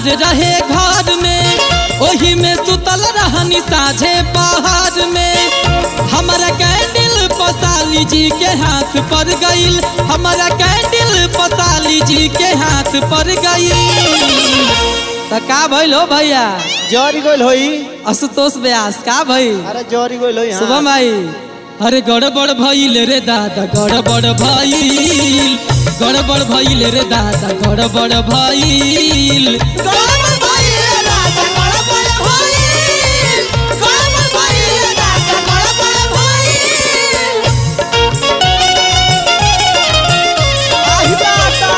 अन्हार रहे घर में ओही में सुतल रहनी साझे पहाड़ में हमारा कैंडल पसाली जी के हाथ पर गईल हमारा कैंडल पसाली जी के हाथ पर गईल त का भइल हो भैया जरी गइल होई आशुतोष व्यास का भइल अरे जरी गइल होई हाँ। शुभम भाई अरे गड़बड़ भइल रे दादा गड़बड़ भइल गड़बड़ भइल रे दादा गड़बड़ भइल आहि दाता।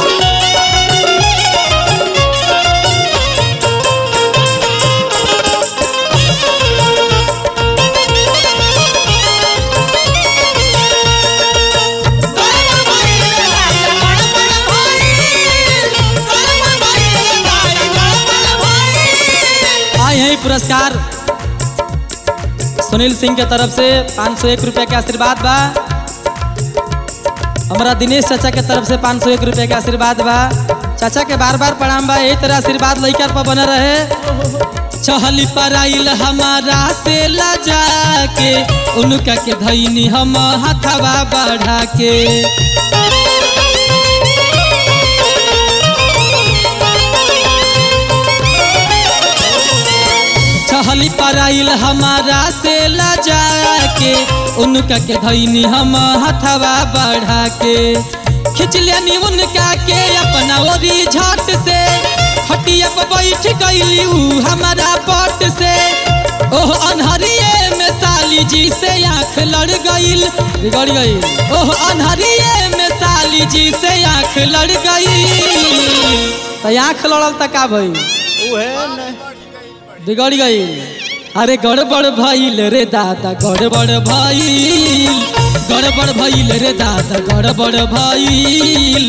आए हैं पुरस्कार सुनील सिंह के तरफ से पाँच सौ एक रुपया के आशीर्वाद बा हमारा दिनेश चाचा के तरफ से पाँच सौ एक रुपया के आशीर्वाद बा चाचा के बार बार प्रणाम बा यही तरह आशीर्वाद लइका पर बने रहे चहली पराइल हमारा से लजा के उनका के धैनी हम हथवा बढ़ा के चहली पराइल हमारा से लजा के उनका के धैनी हम हथवा बढ़ा के खिंच लेनी उनका के अपना ओरी झट से हटिया पर बैठ गईली ऊ हमारा पट से ओह अनहरिए में साली जी से आंख लड़ गईल बिगड़ गई ओह अनहरिए में साली जी से आंख लड़ गई तो आंख लड़ल त का भई उहे न बिगड़ गई अरे गड़बड़ भइल रे दादा गड़बड़ भइल गड़बड़ भइल रे दादा गड़बड़ भइल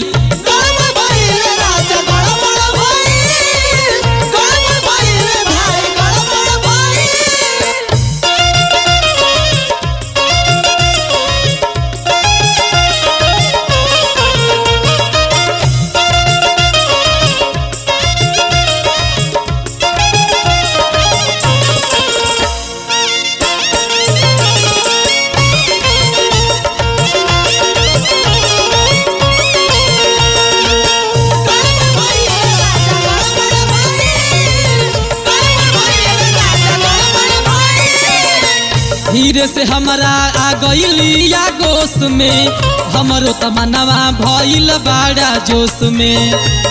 धीरे से हमारा आ गईली या गोश में हमरो तमन्नावा भइल बाड़ा जोश में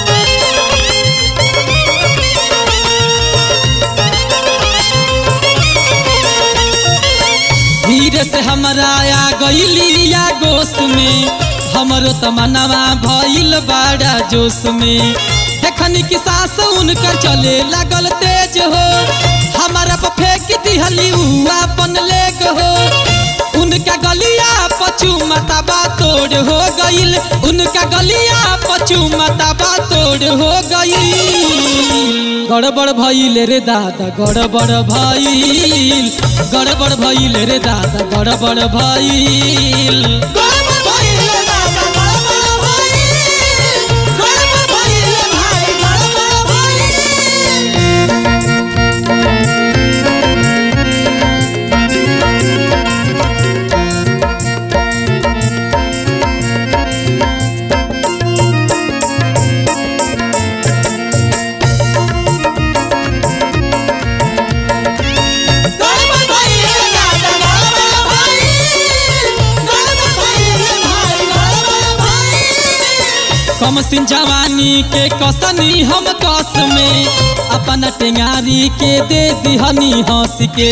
धीरे से हमारा आ गईली या गोश में हमरो तमन्नावा भइल बाड़ा जोश में देखनी की सास उनकर चले लागल तेज हो हमारा पर फेंक दिहली उ अपन लेग हो उनका गलिया पचू मतबा तोड़ हो गईल उनका गलिया पचू मतबा तोड़ हो गईल गड़बड़ भइल रे दादा गड़बड़ भइल गड़बड़ भइल रे दादा गड़बड़ भइल कम सिन जवानी के कसनी हम कस में अपन टेंगारी के दे दिहनी हंस के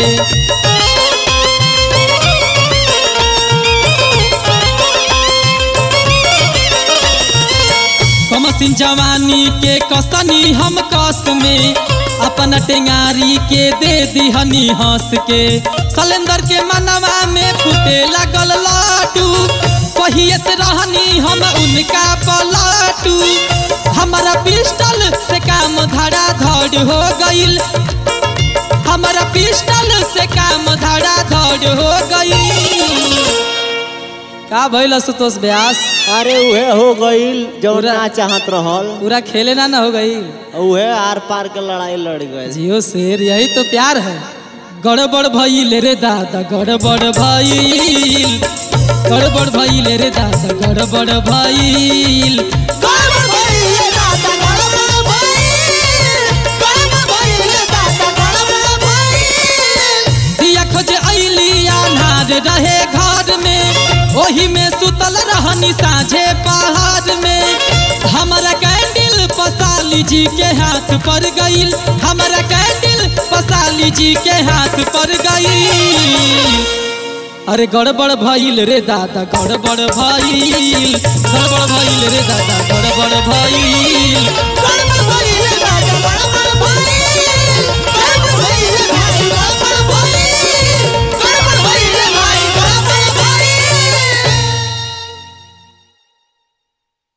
कम सिन जवानी के कसनी हम कस में अपन टेंगारी के दे दिहनी हंस के सलेंदर के मनवा में फूटे लगल लाटू पहिए से रहनी हम उनका पलाटू हमारा पिस्टल से काम धड़ा धड़ हो गईल हमारा पिस्टल से काम धड़ा धड़ हो गईल का भइल असुतोष व्यास अरे उहे हो गईल जो पूरा- ना चाहत रहल पूरा खेले ना ना हो गई उहे आर पार के लड़ाई लड़ गए जियो शेर यही तो प्यार है गड़बड़ भइल रे दादा गड़बड़ भइल गड़बड़ भइल रे दादा गड़बड़ भइल गड़बड़ भइल रे दादा गड़बड़ भइल गड़बड़ भइल रे दादा गड़बड़ भइल दिया खोजे अइली अनार रहे घर में ओही में सुतल रहनी साझे पहाड़ में हमारा कैंडल पसाली जी के हाथ पर गईल हमारा कैंडल पसाली जी के हाथ पर गईल अरे गड़बड़ भइल रे दादा गड़बड़ भइल गड़बड़ भइल रे दादा गड़बड़ भइल